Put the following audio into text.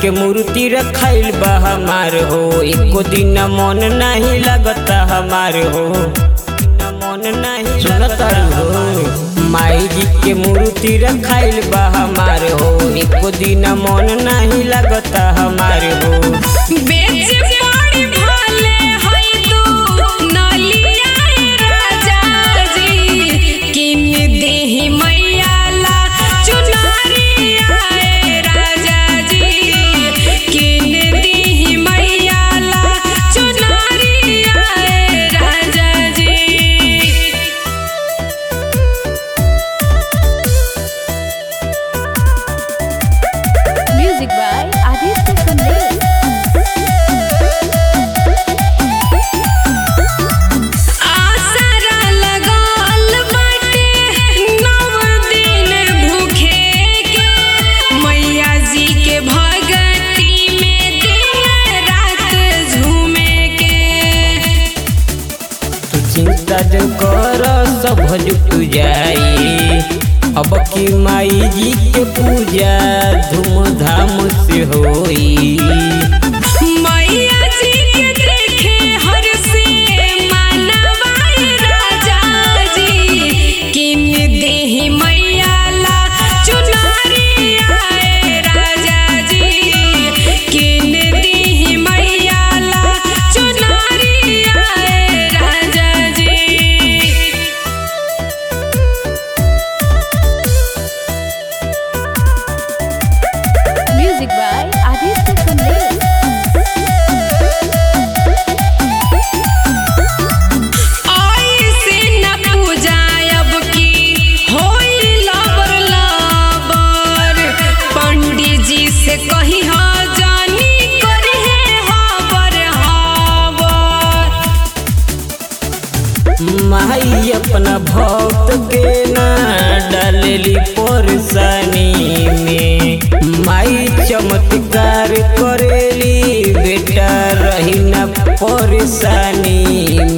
के मूर्ति रखाइल बा हमार हो एको दिन मन नहीं लगता हमार हो मन नहीं सुनता हो माई जी के मूर्ति रखाइल बा हमार हो एको दिन मन नहीं लगता हमार हो बेच पड़ी भाले हई तू नलिया राजा जी किन देहि मैया ला चुनरिया राजा जी किन देहि मैया ला चुनरिया राजा जी Music by Aditya Kamlesh. आसरा लगाल बाटे नव दिन भूखे के मैया जी के भगती में दिन रात झूमे के तू चिंता जो कर सब जुट जाई अब की माई जी के पूजा धूमधाम से होई मैया जी के देखे हर से मानवाई राजा जी किन देहि मैया ला चुनरिया राजा जी किन देहि मैया ला चुनरिया राजा जी Music by Aditya Kamlesh. ऐसे न पूजायब की होई लबर लबर पंडित जी से कही हा जानी करी है हबर हबर माई अपना भक्त के ना डालेली परेशानी में माई चमत्कार करेली बेटा रही ना परेशानी